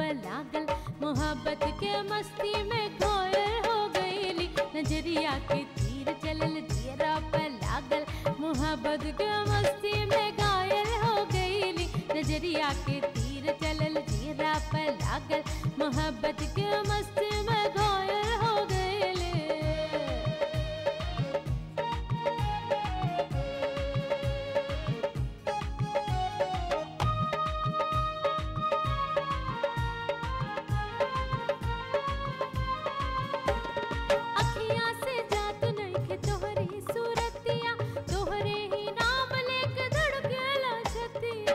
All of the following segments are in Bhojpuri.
पर लागल मोहब्बत के मस्ती में घोयल हो गईली नजरिया के तीर चलल जियरा पर लागल मोहब्बत के मस्ती में घायल हो गईली नजरिया के तीर चलल जियरा पर लागल मोहब्बत के मस्ती में घायल हो गईली अखियाँ से जात नइखे तोहरी सूरतिया तोहरे ही नाम लेके धड़केला छतिया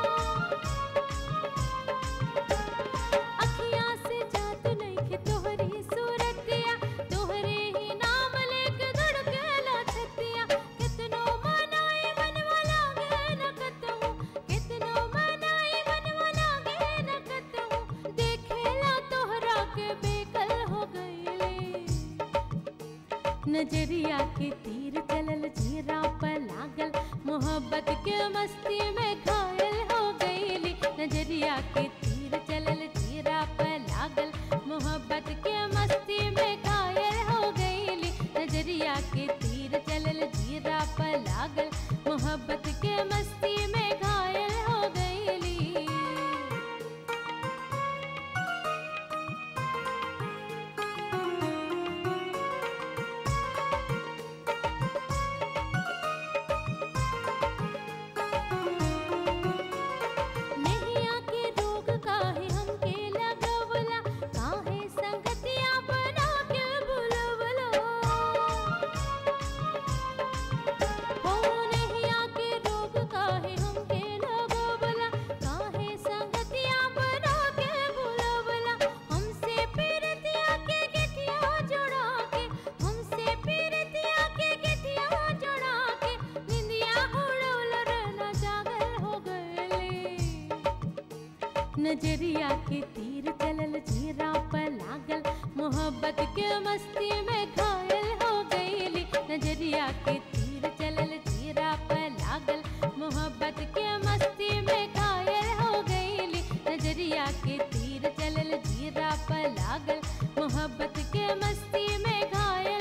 अखियाँ से जात नइखे तोहरी सूरतिया तोहरे ही नाम लेके धड़केला छतिया कितनो मनाई मनवा लागे न कतहु कितनो मनाई मनवा लागे न कतहु देखेला तोहरा के बेकल हो गईले नजरिया के तीर चलल जीरा पर लागल मोहब्बत के मस्ती में घायल हो गईली नजरिया के तीर चलल जीरा पर लागल मोहब्बत के मस्ती में घायल हो गईली नजरिया के तीर चलल जीरा पर लागल मोहब्बत के मस्ती में घायल हो गईली नैया के रोग काहे हमके लगवला काहे संगतिया बना के बुलवला हो नैया के रोग काहे हमके लगवला काहे संगतिया बना के बुलवला हमसे पीरतिया के गठिया जोड़ा के हमसे पीरतिया के गठिया जोड़ा के निंदिया उड़ौल रहना जागल हो गए नजरिया के तीर चलल जीरा पर लागल मोहब्बत के मस्ती में घायल हो गईली नजरिया के तीर चलल जीरा पर लागल मोहब्बत के मस्ती में घायल हो गईली नजरिया के तीर चलल जीरा पर लागल मोहब्बत के मस्ती में घायल